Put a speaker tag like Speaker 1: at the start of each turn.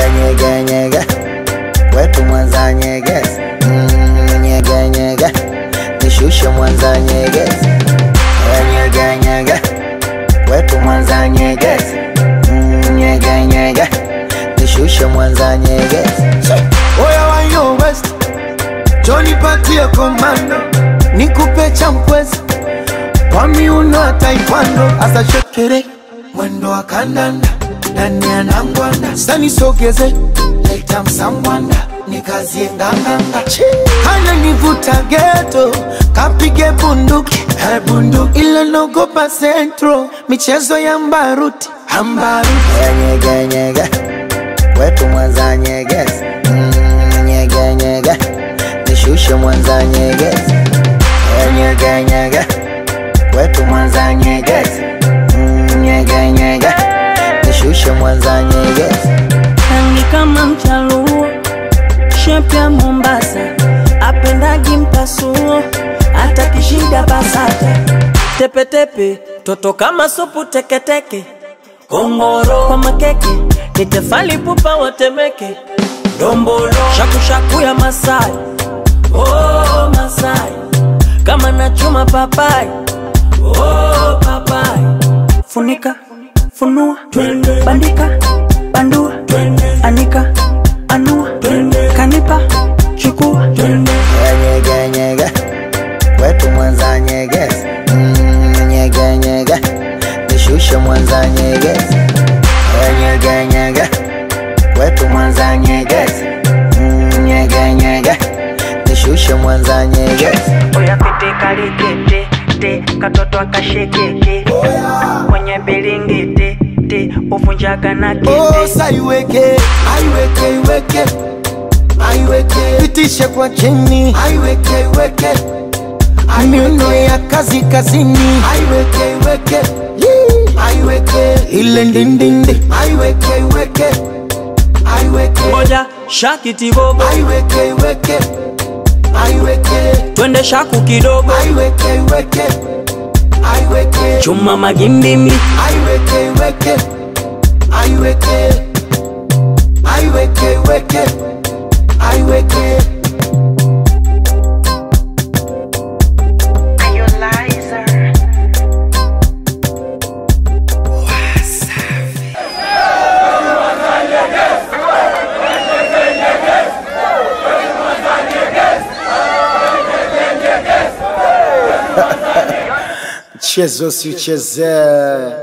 Speaker 1: nyege nyege wetu Mwanza nyegezi mm, nyege nyege nishushe Mwanza nyegezi nyege nyege wetu Mwanza nyegezi mm, nyege nyege nishushe Mwanza nyegezi
Speaker 2: Oya wa yo West, Johnny patie komando, nikupe champwezi kwa miuno ya taekwondo, asa shekere mwendo wa kandanda ndani ya nangwanda, sani sogeze leta msambwanda nikazie nganganga, hana nivuta geto kapige bunduki eh, bunduki ile nogopa centro michezo ya mbaruti ambaruti
Speaker 1: nyege nyege wetu Mwanza nyegezi mm, nyege nyege nishushe Mwanza nyegezi nyege nyege wetu Mwanza nyegezi mm, nyege nyege nishushe Mwanza nyegezi
Speaker 3: rangi kama mchaluo, shepu ya Mombasa, apendagi mpasuo, hata kishida basata, tepetepe, toto kama supu teketeke, kongoro kwa makeke, ni tefali pupa watemeke, dombolo shakushaku ya Masai, oh Masai, kama nachuma papai, oh papai, funika funua bandika bandua anika anua kanipa chukua
Speaker 1: nyege nyege wetu Mwanza nyegezi mm, nyege nyege nishushe Mwanza nyegezi nyege nyege wetu Mwanza nyegezi mm, nyege nyege nishushe Mwanza nyegezi
Speaker 3: oya pete kalikete te katoto akashekeke kwenye bilingiti te uvunjaga na kete
Speaker 2: Osa iweke, aiweke, iweke, aiweke, pitishe kwa chini, aiweke, iweke, miuno ya kazi kazini, aiweke, iweke, Yee. aiweke, ile ndindindi, aiweke, iweke, aiweke,
Speaker 3: moja shakiti bobo
Speaker 2: aiweke, iweke, aiweke,
Speaker 3: twende shaku kidogo
Speaker 2: aiweke, iweke, aiweke,
Speaker 3: chuma magimbimi
Speaker 2: aiweke, iweke, aiweke, aiweke, iweke, aiweke. Mchezo si uchezee.